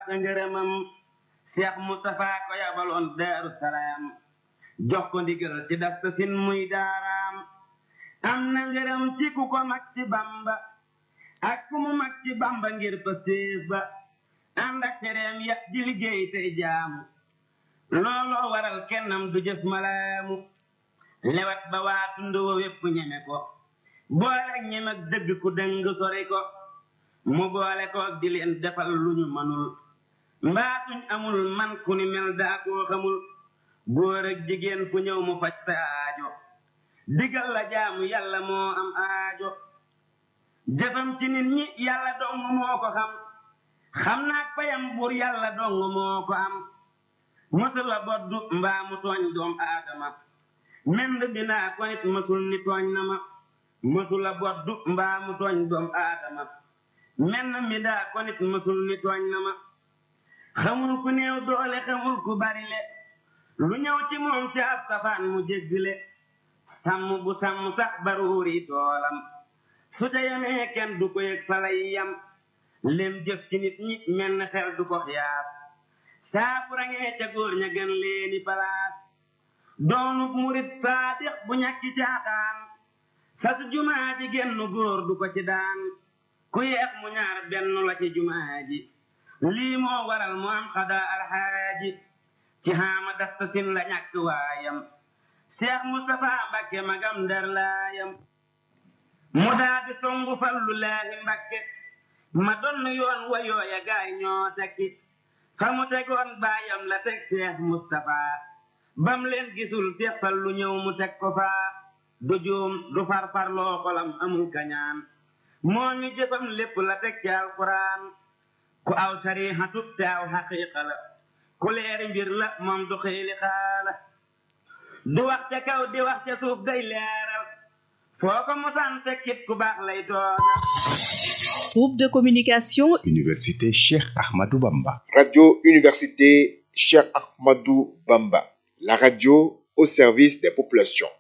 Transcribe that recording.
sa ngërëmam Cheikh Moustapha ko yabaloon Daaru Salaam jox ko ndigal ci dasta sin muy daaraam am na ngërëm ci ku ko mag ci Bamba ak ku mu mag ci Bamba ngir pa séef ba ànd ak tereem ya di liggéey tey jaamu looloo waral kennam du jëf malaamu lewat ba waa tund wa wépp ñeme ko boole ak ñeme ak dëgg ku dëng sori ko mu boole ko ak di leen defal lu ñu manul mbaatuñ amul man ku ni mel daa koo xamul góor ak jigéen fu ñëw mu faj sa aajo digal la jaamu yàlla moo am aajo jëfam ci nit ñi yàlla dong moo ko xam xam naag payam buur yàlla dong moo ko am mësul la boddu mbaa mu tooñ doom aadama mend dinaa ko nit mësul ni tooñ na ma mësul la boddu mbaa mu tooñ doom aadama menn mi daa ko nit mësul ni tooñ na ma xamul ku néew doole xamul ku bari le lu ñëw ci moom ci ab safaan mu jéggle sàmm bu sàmm sax baruuri toolam su ca yamee kenn du ko yëg falay yam lem jëf ci nit ñi menn xel du ko xiyaas saa bu rangee ca góor ña gën leeni palaas doonub murit saadix bu ñàkki caaxaan sas jumaa ji genn góor du ko ci daan ku yeex mu ñaar benn la ci jumaa ji lii moo waral mu am xadaa alxaaji ci xaama dasta sin la ñàkk waayam Cheikh Moustapha Mbakke magam ndar laayam mu daa di songu fallu laahi Mbakke ma donn yoon wa yooya gaay ñoo tekki fa mu tegoon baayam la teg Cheikh Moustapha bam leen gisul Cheikh fallu ñëw mu teg ko faa du juum du farfar loo xolam amul kañaan moo ñu jëfam lépp la teg ci alquran ku aw sarihatu te aw xaqiqa la ku leeri mbir la moom du xiili xaala du wax ca kaw di wax ca suuf day leeral foo ko mosaan tekkit ku baax lay tooga Groupe de communication Université Cheikh Ahmadou Bamba. Radio Université Cheikh Ahmadou Bamba. La radio au service des populations.